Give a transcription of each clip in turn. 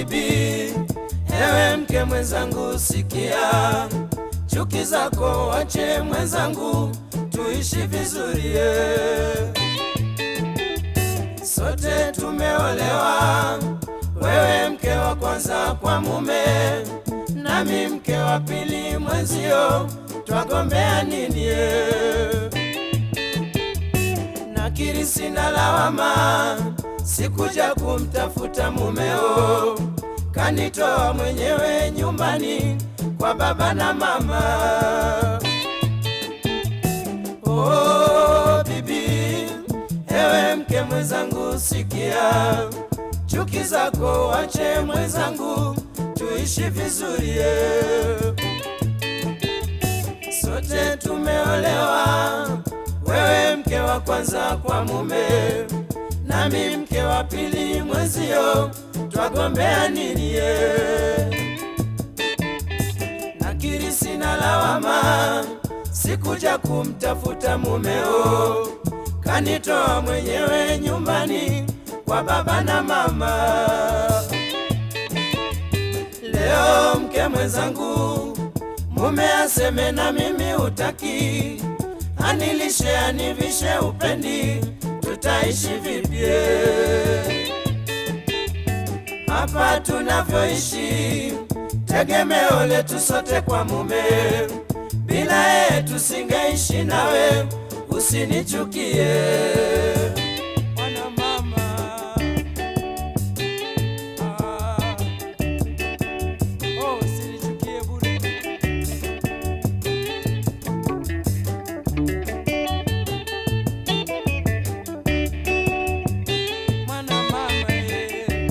bibi, ewe mke mwenzangu, sikia, chuki zako wache mwenzangu, tuishi vizuri eh. Sote tumeolewa, wewe mke wa kwanza kwa mume, nami mke wa pili mwenzio, twagombea nini eh? Nakiri sina lawama, sikuja kumtafuta mumeo, kanitoa mwenyewe nyumbani kwa baba na mama. Oh, bibi, ewe mke mwenzangu, sikia, chuki zako wache mwenzangu, tuishi vizuri eh. Sote tumeolewa, wewe mke wa kwanza kwa mume, nami mke wa pili mwenzio, twagombea nini eh? Nakiri sina lawama, sikuja kumtafuta mumeo, kanitoa mwenyewe nyumbani kwa baba na mama. Leo mke mwenzangu, mume aseme na mimi utaki, anilishe anivishe upendi, tutaishi vipye hapa tunavyoishi, tegemeo letu sote kwa mume, bila yeye tusingeishi nawe, usinichukie Bwana mama. Ah. Oh, usinichukie bure. Mwana mama eh.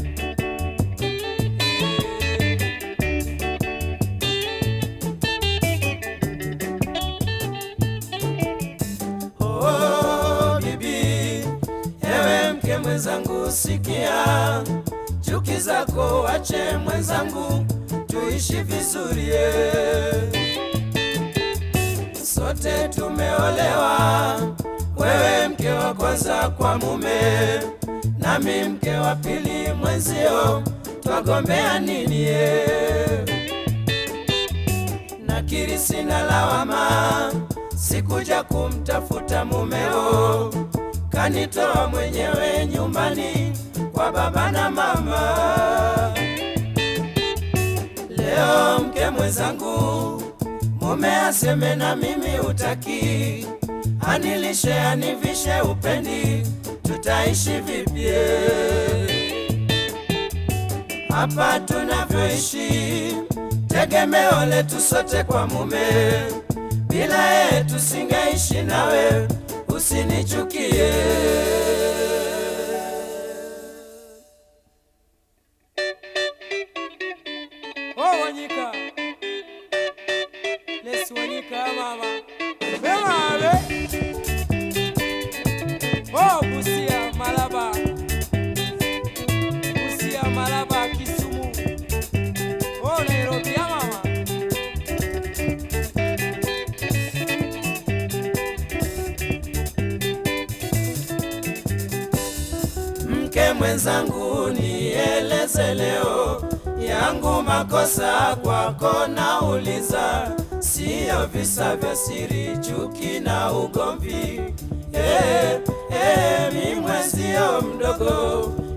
Oh, bibi, ewe mke mwenzangu, sikia, chuki zako wache mwenzangu, tuishi vizuri eh. Sote tumeolewa, wewe mke wa kwanza kwa mume, nami mke wa pili mwenzio, twagombea nini eh? Nakiri sina lawama, sikuja kumtafuta mumeo, kanitoa mwenyewe nyumbani kwa baba na mama. Leo mke mwenzangu, mume aseme na mimi utaki, anilishe anivishe upendi, tutaishi vipye hapa tunavyoishi, tegemeo letu sote kwa mume, bila yeye tusingeishi nawe, usinichukie. Oh, Wanyika. Let's Wanyika, mama. Bema, be. Oh, Busia, Malaba. Busia, Malaba, Kisumu. Oh, Nairobi, ya mama. Mke mwenzangu, nieleze leo yangu makosa kwako, nauliza, siyo visa vya siri, chuki na ugomvi. Eh, eh, mi mwenzio mdogo